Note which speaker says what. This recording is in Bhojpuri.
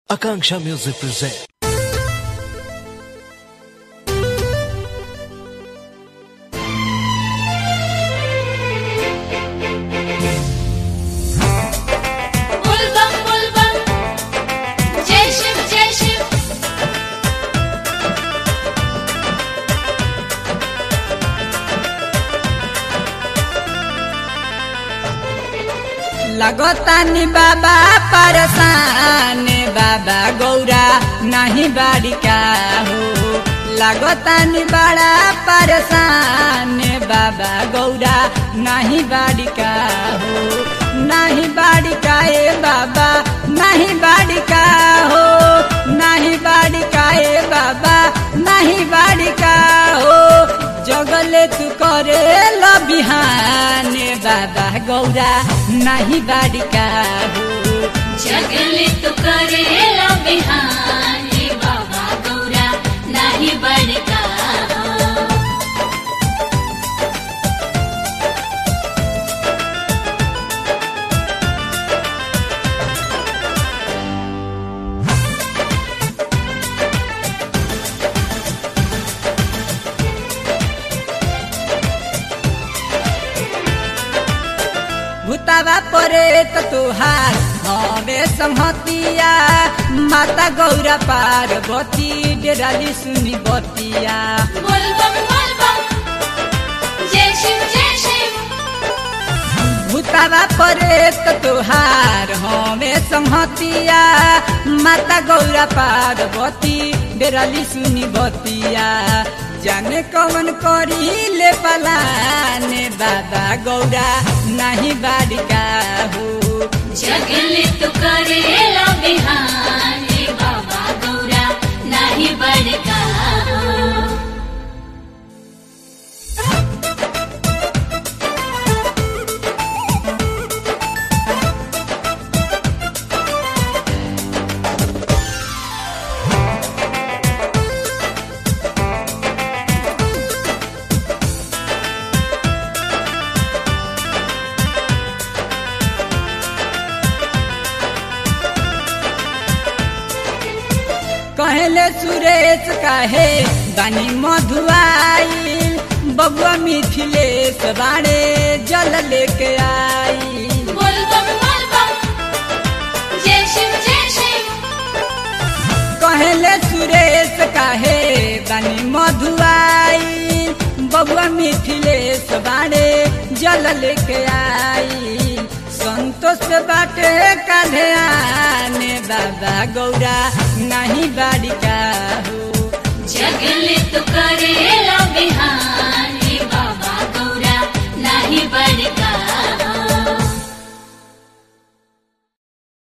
Speaker 1: Akanksha Music presents.
Speaker 2: बुलबम बुलबम जय शिव जय शिव
Speaker 3: लगतानी बाबा परसान बाबा गौरा नहीं बाड़िका हो लगतानी बड़ा परसान बाबा गौरा नहीं बाड़िका हो नहीं बाड़िका ए बाबा नहीं बाड़िका हो नहीं बाड़िका ए बाबा नहीं बाड़िका हो जगले तू करे बिहाने बाबा गौरा नहीं बाड़िका हो
Speaker 2: जगले तो करेला बिहाने बाबा गौरा नाही बड़का
Speaker 3: भूतावा परे त तुहार हमे संहतिया माता गौरा पार्वती डेराली सुनी बतिया
Speaker 2: बुलबम बुलबम जय शिव जय शिव
Speaker 3: भूतावा परे त तुहार हमे संहतिया माता गौरा पार्वती डेराली सुनी बतिया जाने कौन करी ले पलाने बाबा गौरा नहीं बाड़िका हो
Speaker 2: जगले तो करेला बिहाने बाबा गौरा नाही बड़का
Speaker 3: कहले सुरेश काहे बानी मधुआई बबुआ मिथिलेश बाड़े जल लेके आई
Speaker 2: बुलबम बुलबम जय शिव जय शिव
Speaker 3: कहले सुरेश काहे बानी मधुआई बबुआ मिथिलेश बाड़े जल लेके आई संतोष बाटे काढ़े आने बाबा गौरा नहीं बाड़िका हो